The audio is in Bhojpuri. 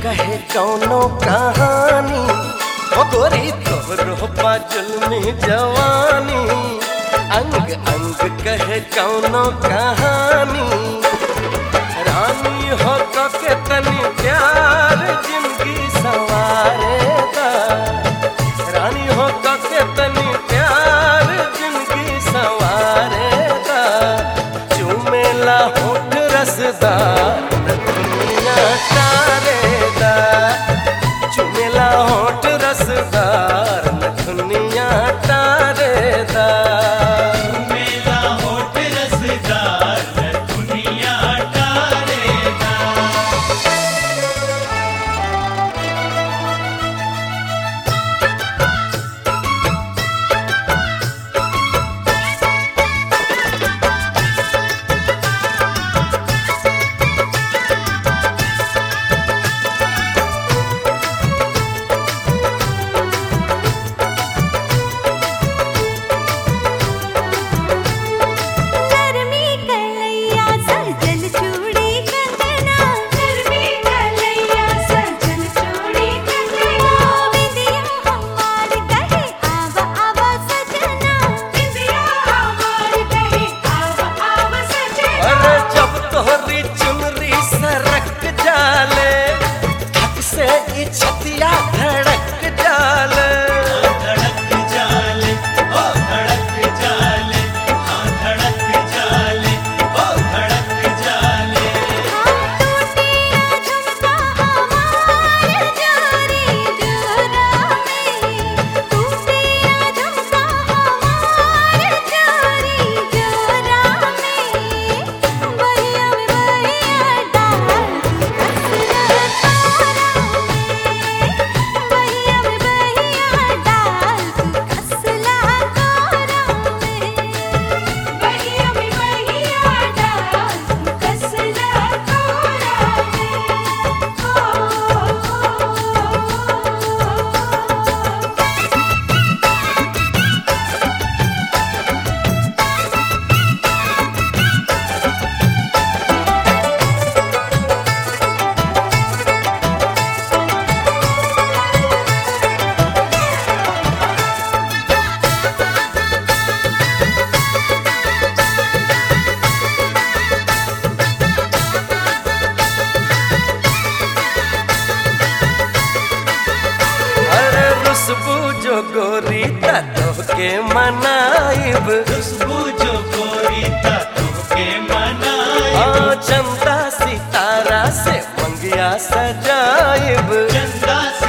कहे कौनो कहानी ओ गोरी तोहरो पाचल में जवानी अंग अंग कहे कौनो कहानी रानी हो तो के तनी प्यार जिंदगी सवारे दा रानी हो तो के तनी प्यार जिंदगी सवारे दा चूमेला होठ रसदार दुनिया तारे दा चुमेला होठ रसदार दुनिया तारे दा मेला होठ रसदार न दुनिया टारेगा नरमी कलैया सजल चूड़ी कंगना नरमी कलैया सजल चूड़ी कंगना विदिया हमार कहे आव आव सजना विदिया हमार कहे आव आव सजना अरे जब तोहरी चुनरी सरक जाले थक से ई छतिया धड़क जाले धड़क जाले ओ धड़क जाले हाँ धड़क जाले ओ धड़क जाले हम टूटिया झुमका हमार जोरी जोरा में टूटिया झुमका हमार जोरी जोरा में बहिया में बहिया डाल कसरा तोरा में बहिया में बहिया डाल कसला तोरा में बहिया में बहिया डाल कसला तोरा में अरे रुसबू जो गोरी ततो के मनाइब खुशबू जो गोरी तुके मनाए हाँ चंदा सितारा से मंगिया सजाइब चंदा